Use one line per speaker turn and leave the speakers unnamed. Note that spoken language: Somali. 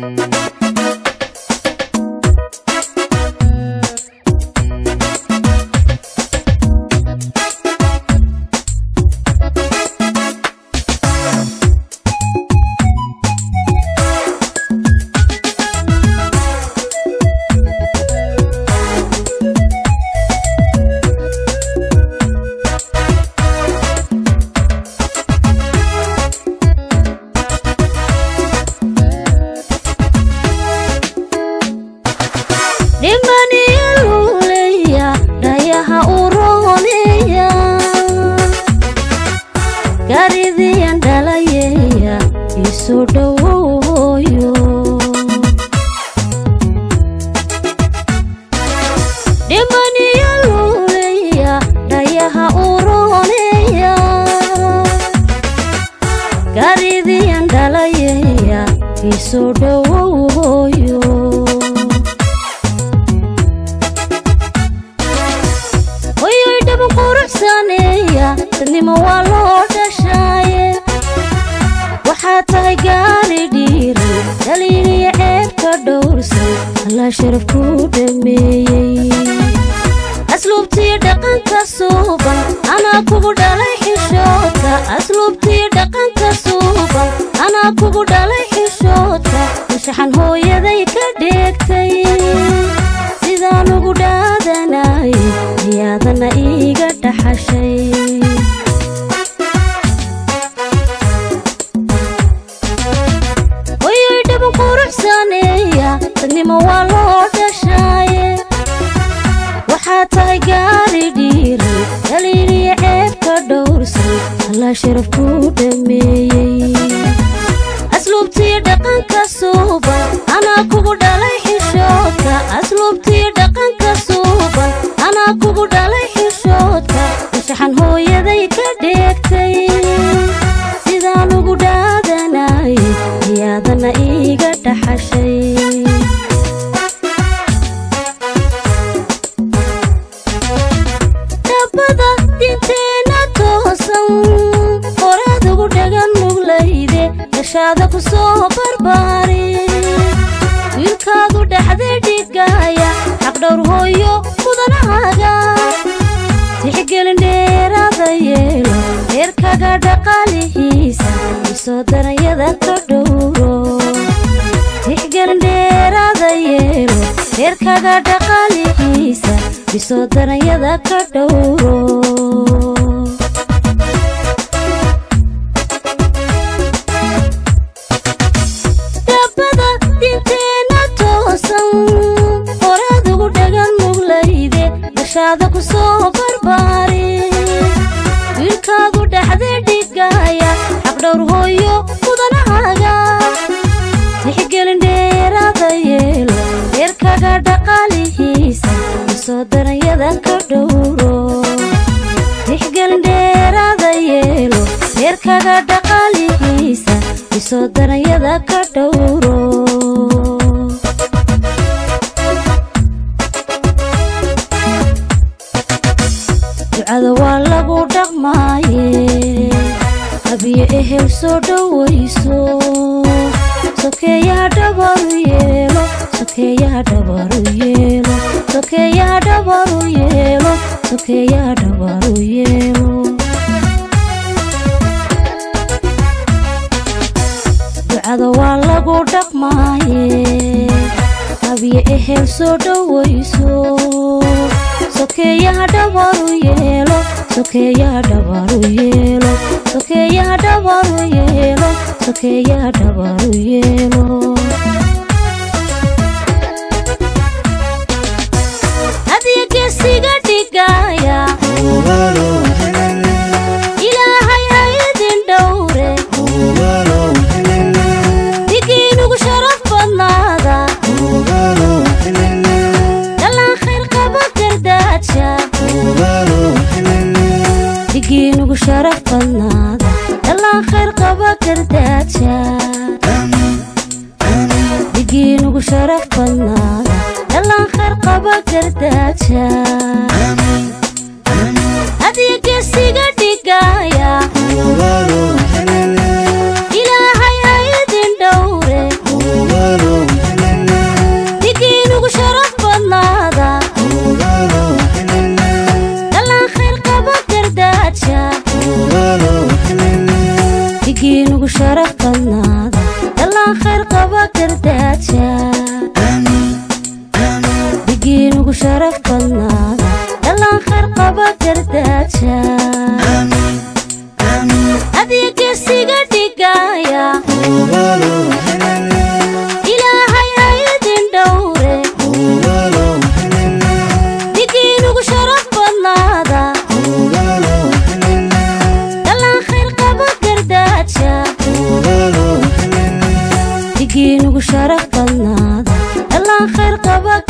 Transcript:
dhimaniyaluleya dhayaha uroneya garidiyan dhalayeya iso dhowoyo dhimaniyaluleya dhayaha uroneya garidiyan dhalayeya iso dhowoyo hoyoy dhaba quruxsaneeya dadnimo waa loo dhashaaye waxaa tahay gaari dhiiri dhaliiliya ceebka dhowrsan allaa sharaf ku dhameeyey asluubtiyo dhaqanka suuban anaa kugu dhalay xishoodka asluubtiyo dhaqanka suuban anaa kugu dhalay xishoodka mushaxan hooyaday ka dheegtay sidaan ugu dhaadanay miyaadana iiga dhaxashay hoyoy dhaba quruxsaneeya dadnimo waa loo dhashaaye waxaa tahay gaari dhiiri dhaliiliya ceebka dhowrsan allaa sharaf ku dhameeyey asluubtiyo dhaqanka suuban anaa kugu dhalay xishoodka asluubtiyo dhaqanka suuban anaa kugu dhalay xishoodka mushaxan hooyaday ka dheegtay sidaan ugu dhaadanay miyaadana iiga dhaxashay dhabbada dinteena toosan horaad ugu dhagan muglayde dashaada ku soo barbaari wiilkaadu dhexda dhigaaya xaqdhowr hooyo mudanahaaga tixgelin dheeraada yeelo reerkaga dhaqaalihiisa isoo daranyada ka dhowro tixgelin dheeraada yeelo reerkaga dhaqaalihiisa isoo daranyada ka dhowro dhabbada dinteena toosan horaad ugu dhagan muglayde dashaada ku soo barbaari wiilkaadu dhexda dhigaaya xaqdhowr hooyo mudanahaaga tixgelin dheeraada yeelo reerkaga dhaqaalihiisa isoo daranyada ka dhowro tixgelin dheeraada yeelo reerkaga dhaqaalihiisa isoo daranyada ka dhowro ducada waa lagu dhaqmaaye habiyo ehel soo dhowayso sokeeyaha dhabaru yeelo sokeeyaha dhabaru yeelo sokeeyaha dhabaru yeelo sokeeyaha dhabaru yeelo ducada waa lagu dhaqmaaye habiyo ehel soo dhowayso sokeeyaha dhabaru yeelo sokeeyaha dhabaru yeelo sokeeyaha dhabaru yeelo sokeeyaha dhabaru yeelo hadiya geesiga dhigaya ilaahay ha idin dhowre digiinugu sharaf badnaada dhalaan khayr qaba gardaaja digiinugu sharaf badnaada dhalaan khayr qaba gardaaja digiinugu sharaf badnaada dhalaan khayr qaba gardaaja hadiya geesiga dhigaya ilaahay ha idin dhowre dhigiinugu sharaf badnaada dhalaan khayr qaba